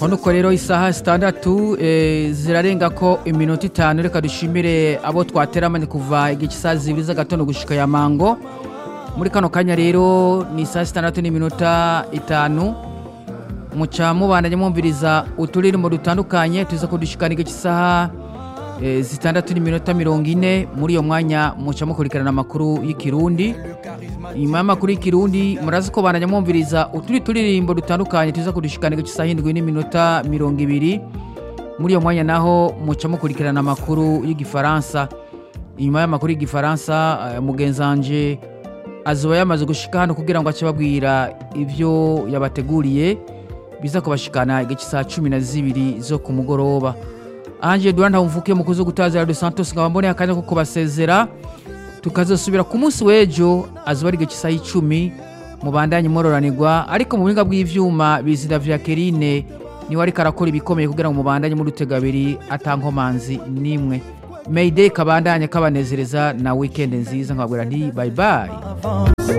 nuko rero isaha zitandatu eh, zirarenga ko iminota itanu reka dushimire abo twateramanye kuva igihe cy'isaha zibiri z'agatondo gushika ya mango muri kano kanya rero ni isaha zitandatu n'iminota itanu muca mubandanye mwumviriza uturirimbo dutandukanye tuza kudushikana igihe cy'isaha eh, zitandatu n'iminota mirongo ine muri iyo mwanya muca mukurikirana amakuru y'ikirundi nyuma y'amakuru y'ikirundi murazi ko bandanya mwumviriza utundi turirimbo dutandukanye tuza kudushikana igice cy'isaha indwi n'iminota mirongo ibiri muri iyo mwanya naho muca mukurikirana amakuru y'igifaransa inyuma y'amakuru y'igifaransa eh, mugenzi wanje azoba yamaze gushika hano kugira ngo ace babwira ivyo yabateguriye biza kubashikana igice cy'isaha cumi na zibiri zo ku mugoroba anje duhanda mvuke mukuzi gutaza Radio Santos nkaba mboneye akanya ko kubasezera tukazosubira ku munsi w'ejo azuba ari igihe cy'isaha icumi mubandanye mororanirwa ariko mu buhinga bw'ivyuma bizida vya kerine niwe ariko arakora ibikomeye kugira ngo mubandanye muri utegabiri atankomanzi nimwe mayday kabandanye kabanezereza na weekend nziza nkababwira nti bye bye